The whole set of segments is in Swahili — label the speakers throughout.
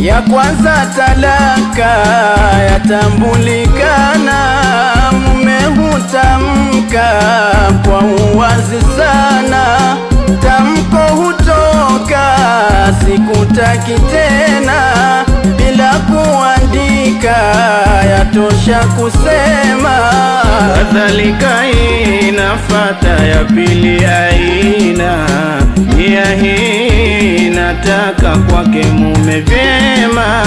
Speaker 1: Ya kwanza talaka yatambulikana, mume hutamka kwa uwazi sana, tamko hutoka sikutaki tena, bila kuandika yatosha kusema.
Speaker 2: Kadhalika inafata ya pili aina nia hii nataka kwake mume vyema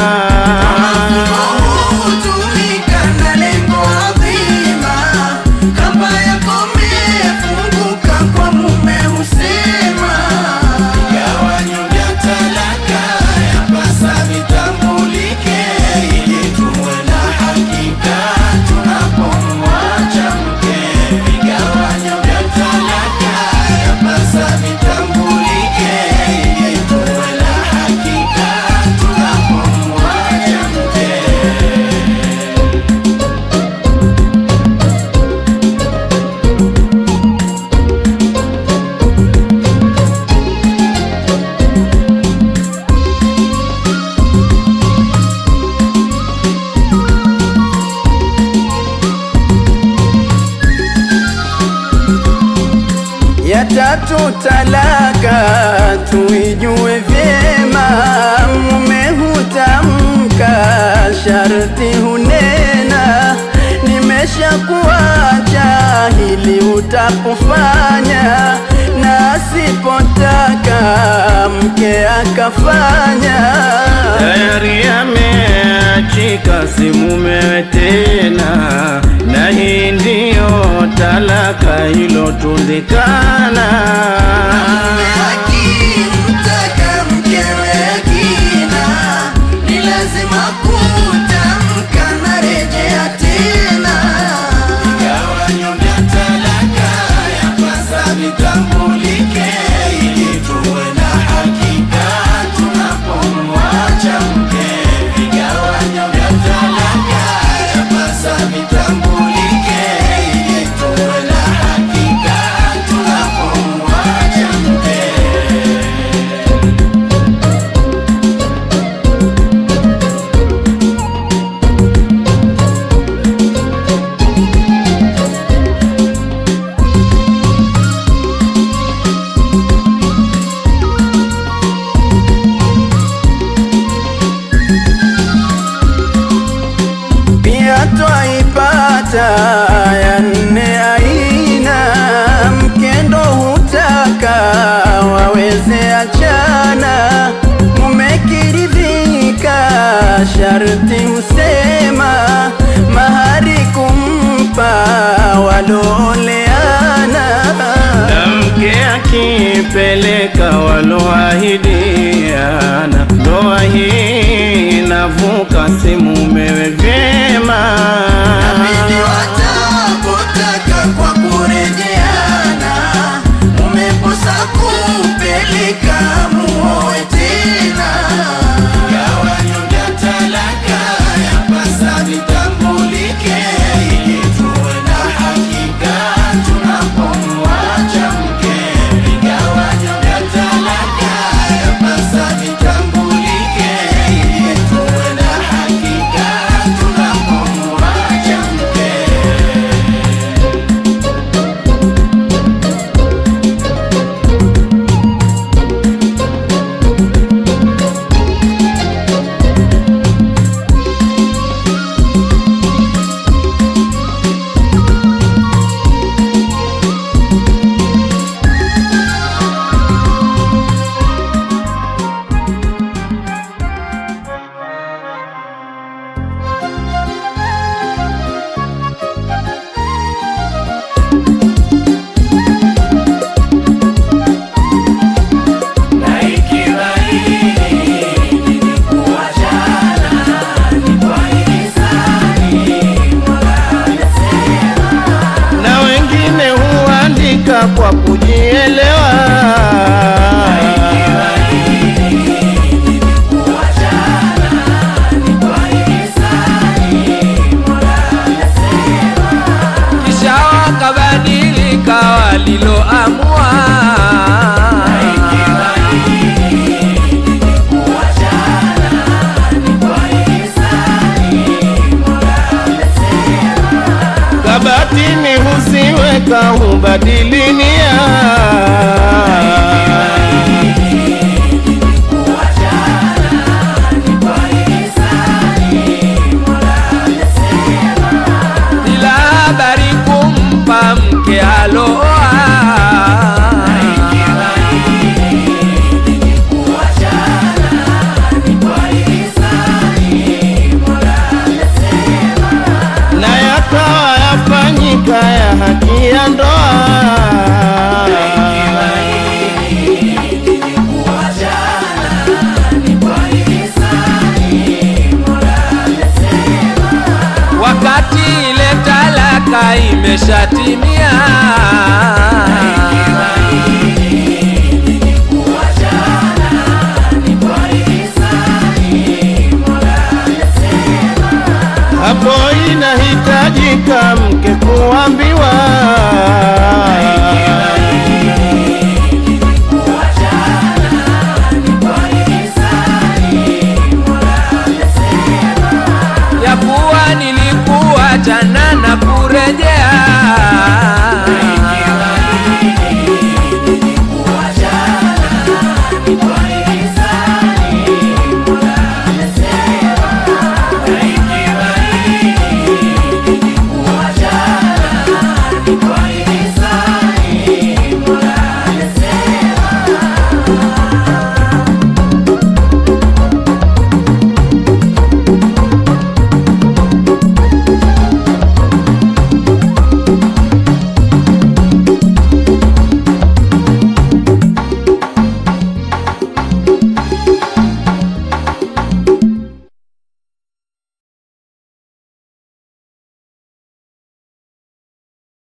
Speaker 3: Hutumika na lengo adhima, kamba yako imefunguka kwa mume husema. Vigawanyo vya talaka yapasa vitambulike, ili tuwe na hakika tunapomwacha mke. Vigawanyo vya talaka yapasa vitambulike, ili tuwe na hakika tunapomwacha mke.
Speaker 1: Ya tatu talaka tuijue vyema, mume hutamka sharti hunena, nimeshakuacha hili utapofanya, na asipotaka mke akafanya
Speaker 2: tayari ameachika si mumewe tena na hii ndiyo talaka ilotundikana
Speaker 3: Akimtaka mkewe akina, ni lazima kutamka na rejea tena. Vigawanyo vya talaka yapasa vitambulike, ili tuwe na hakika tunapomwacha mke. Vigawanyo vya talaka yapasa vitambulike, ili tuwe na hakika tunapomwacha mke.
Speaker 1: Pia twaipata ya nne aina, mkendo hutaka waweze achana, mumekiridhika sharti husema, mahari kumpa walooleana.
Speaker 2: na mke akipeleka waloahidiana ndoa hii inavuka si mumewe vyema
Speaker 3: Pindi watapotaka kwa kurejeana, umeposa kupeleka muoe tena. Vigawanyo vya talaka yapasa vitambulike, ili tuwe na hakika tunapomwacha mke. Vigawanyo vya talaka
Speaker 2: kubadili nia
Speaker 4: bila habari kumpa mke aloa
Speaker 2: na yakawa yafanyika ya haki ya ndoa
Speaker 4: wakati ile talaka imeshatimia